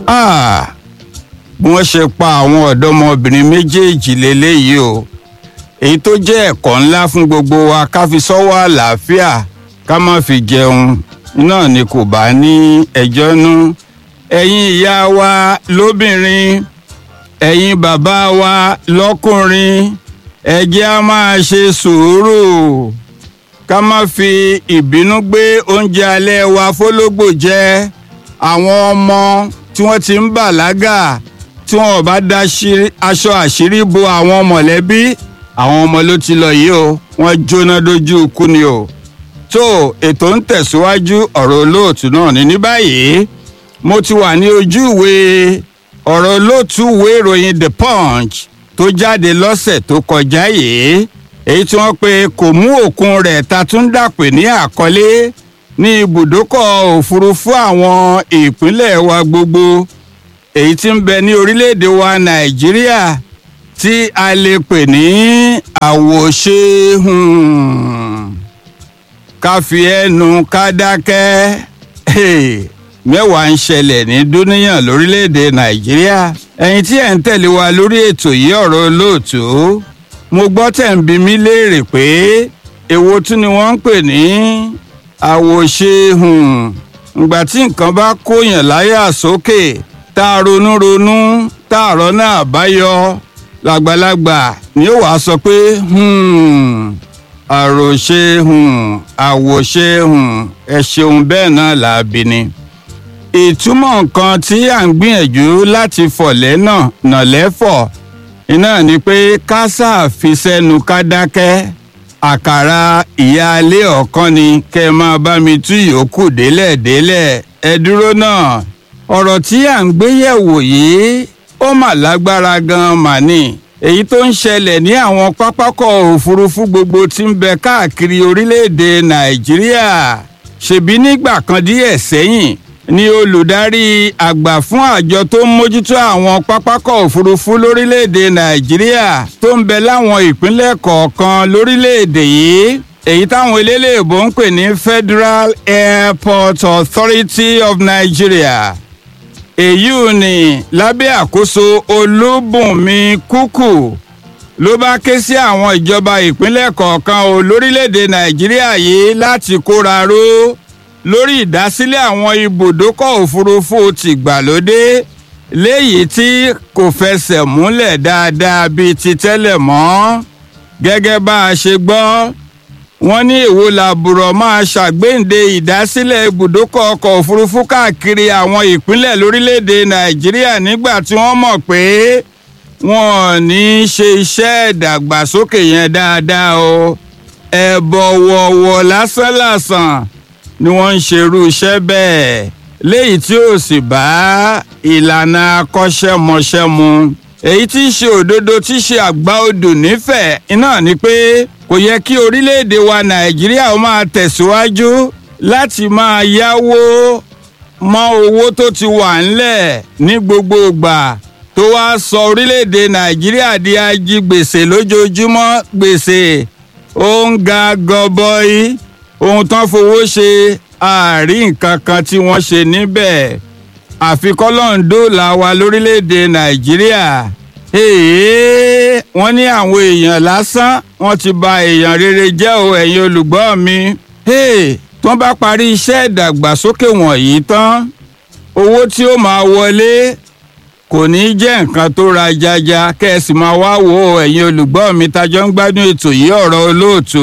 Ah, bí wọ́n ṣe pa àwọn ọ̀dọ́mọbìnrin méjèèjì lélẹ́yìí o èyí tó jẹ́ ẹ̀kọ́ ńlá fún gbogbo wa ká fi sọ́wọ́ àlàáfíà ká má fi jẹun náà ni kò bá ní ẹjọ́ nú ẹ̀yin ìyá wa lóbìnrin ẹ̀yin bàbá wa lọ́kùnrin ẹ jẹ́ á máa ṣe sùúrù ká má fi ìbínú gbé oúnjẹ alẹ́ wa fólógbò jẹ àwọn ọmọ tí wọ́n ti ń bàlágà tí wọ́n bá da aṣọ àṣírí bo àwọn mọ̀lẹ́bí àwọn ọmọ ló ti lọ yìí o wọ́n jóná dojú ikú ni o tó ètò ń tẹ̀síwájú ọ̀rọ̀ olóòtú náà ní ní báyìí mo ti wà ní ojú ìwé ọ̀rọ̀ olóòtú ìwé ìròyìn the punch tó jáde lọ́sẹ̀ tó kọjá yìí èyí tí wọ́n pe kò mú òkun rẹ̀ ta tún dàpè ní àkọlé ní ibùdókọ̀ òfurufú àwọn ìpínlẹ̀ wa gbogbo èyí tí ń bẹ ní orílẹ̀-èdè wa nàìjíríà tí a lè pè ní àwòṣe ká fi ẹnu ká dákẹ́ mẹ́wàá ń ṣẹlẹ̀ ní dúníyàn lórílẹ̀‐èdè nàìjíríà ẹ̀yin tí ẹ̀ ń tẹ̀lé wa lórí ètò yìí ọ̀rọ̀ olóòtú mo gbọ́ tẹ̀ ń bi mí léèrè pé èwo tún ni wọ́n ń pè ní àwòṣe ìgbà tí nǹkan bá kóyàn láyà sókè tá a ronú ronú tá a rọ́nà àbáyọ làgbàlagbà ni ó wàá sọ pé àròṣe àwòṣe ẹ ṣeun bẹ́ẹ̀ náà làbí ni ìtumọ̀ nǹkan tí à ń gbìyànjú láti fọ̀lẹ́ náà nàlẹ́fọ̀ iná ni pé kásá fi sẹ́nu ká dákẹ́ àkàrà ìyáálé ọ̀kan ni kẹ́ ẹ máa bá mi tú yòókù délẹ̀ délẹ̀ ẹ dúró náà ọ̀rọ̀ tí à ń gbé yẹ̀wò yìí ó mà lágbára gan-an mà ní èyí tó ń ṣẹlẹ̀ ní àwọn pápákọ̀ òfurufú gbogbo tí ń bẹ káàkiri orílẹ̀-èdè nàìjíríà ṣèbí nígbà kan díẹ̀ sẹ́yìn ni olùdarí àgbà fún àjọ tó ń mójútó àwọn pápákọ̀ òfurufú lórílẹ̀‐èdè nàìjíríà tó ń bẹ láwọn ìpínlẹ̀ kọ̀ọ̀kan lórílẹ̀‐èdè yìí èyí táwọn eléléèbó ń pè ní federal airport authority of nigeria èyí ò ní lábẹ́ àkóso olúbùnmi kúkú ló bá ké sí àwọn ìjọba ìpínlẹ̀ kọ̀ọ̀kan o lórílẹ̀‐èdè nàìjíríà yìí láti kóra ró lórí ìdásílẹ̀ àwọn ibùdókọ̀ òfurufú tìgbàlódé léyìí tí kò fẹsẹ̀ múlẹ̀ dáadáa bíi ti tẹ́lẹ̀ mọ́ gẹ́gẹ́ bá a ṣe gbọ́ wọ́n ní èwo làbùrọ̀ máa ṣàgbéǹde ìdásílẹ̀ ibùdókọ̀ ọkọ̀ òfurufú káàkiri àwọn ìpínlẹ̀ lórílẹ̀‐èdè nàìjíríà nígbà tí wọ́n mọ̀ pé wọn ò ní í ṣe iṣẹ́ ìdàgbàsókè yẹn dáadáa o ẹ̀bọ̀wọ̀wọ̀ lásánlàsàn ni wọ́n ń ṣerú iṣẹ́ bẹ́ẹ̀ léyìí tí ó sì bá ìlànà akọ́ṣẹ́mọṣẹ́ mu èyí tí í ṣe òdodo tí í ṣe àgbá odò nífẹ̀ẹ́ iná ni pé kò yẹ kí orílẹ̀-èdè wa nàìjíríà ó máa tẹ̀síwájú láti máa yáwó mọ́ owó tó ti wà ńlẹ̀ ní gbogbo ìgbà tó wá sọ orílẹ̀-èdè nàìjíríà di ajigbèsè lójoojúmọ́ gbèsè ó ń ga gọbọi ohun tán fowó ṣe àárín nǹkan kan tí wọ́n ṣe níbẹ̀ àfikọ́lọ́ńdó la wa lórílẹ̀‐èdè nàìjíríà wọ́n ní àwọn èèyàn lásán wọ́n ti ba èèyàn rere jẹ́ o ẹ̀yin olùgbọ́ mi tí wọ́n bá parí iṣẹ́ ìdàgbàsókè wọ̀nyí tán owó tí ó máa wọlé kò ní jẹ́ nǹkan tó ra jaja kẹ́sì máa wá wo ẹ̀yin olùgbọ́ mi tajọ́ ń gbádùn ètò yìí ọ̀rọ̀ olóòtú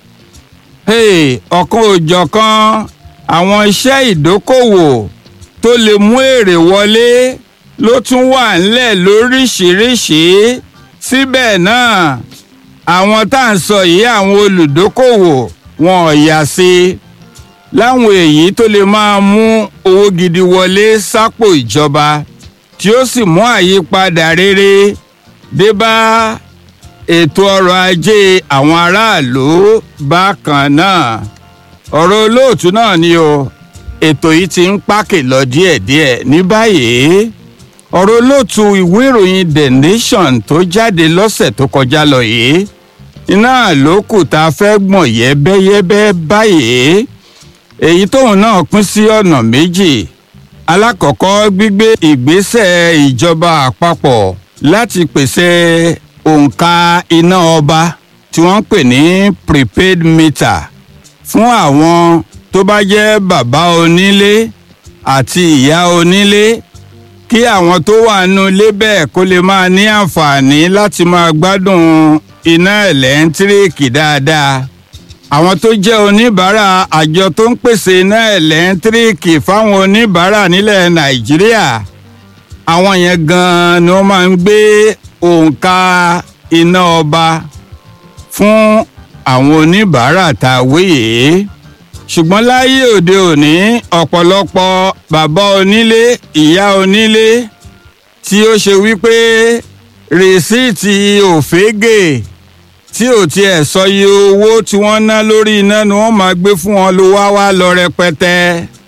ọ̀kan òjọ̀kan àwọn iṣẹ́ ìdókòwò tó lè mú èrè wọlé ló tún wà ńlẹ̀ lóríṣìíríṣìí síbẹ̀ náà àwọn tá à ń sọ yìí àwọn olùdókòwò wọn ò yà sí láwọn èyí tó lè máa mú owó gidi wọlé sápò ìjọba tí ó sì mú àyípadà rere dé bá ètò ọrọ̀ ajé àwọn aráàlú bákan náà ọ̀rọ̀ olóòtú náà ni o ètò yìí ti ń pákè lọ díẹ̀díẹ̀ ní báyìí ọ̀rọ̀ olóòtú ìwé ìròyìn the nation tó jáde lọ́sẹ̀ tó kọjá lọ yìí iná ló kù tá a fẹ́ gbọ̀n yẹ́bẹ́yẹ́bẹ́ báyìí èyí tóun náà pín sí ọ̀nà méjì alákọ̀ọ́kọ́ gbígbé ìgbésẹ̀ ìjọba àpapọ̀ láti pèsè òǹkà iná ọba tí wọ́n ń pè ní prepaid meter fún àwọn tó bá jẹ́ bàbá onílé àti ìyá onílé kí àwọn tó wà nínú ilé bẹ́ẹ̀ kó lè máa ní àǹfààní láti máa gbádùn iná ẹ̀lẹ́ńtíríìkì dáadáa àwọn tó jẹ́ oníbàárà àjọ tó ń pèsè iná ẹ̀lẹ́ńtíríìkì fáwọn oníbàárà nílẹ̀ nàìjíríà àwọn yẹn gan-an ni wọ́n máa ń gbé òǹkà iná ọba fún àwọn oníbàárà tá a wéyè ṣùgbọ́n láyé òde òní ọ̀pọ̀lọpọ̀ bàbá onílé ìyá onílé tí ó ṣe wípé rìsíìtì òfégè tí ò tiẹ̀ sọ iye owó tí wọ́n ná lórí iná ni wọ́n máa gbé fún wọn ló wá wá lọ rẹpẹtẹ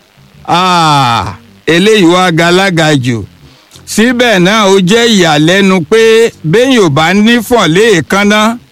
eléyìí wá galága jù síbẹ̀ náà ó jẹ́ ìyàlẹ́nu pé béèyàn ò bá nífọ̀n léèkánná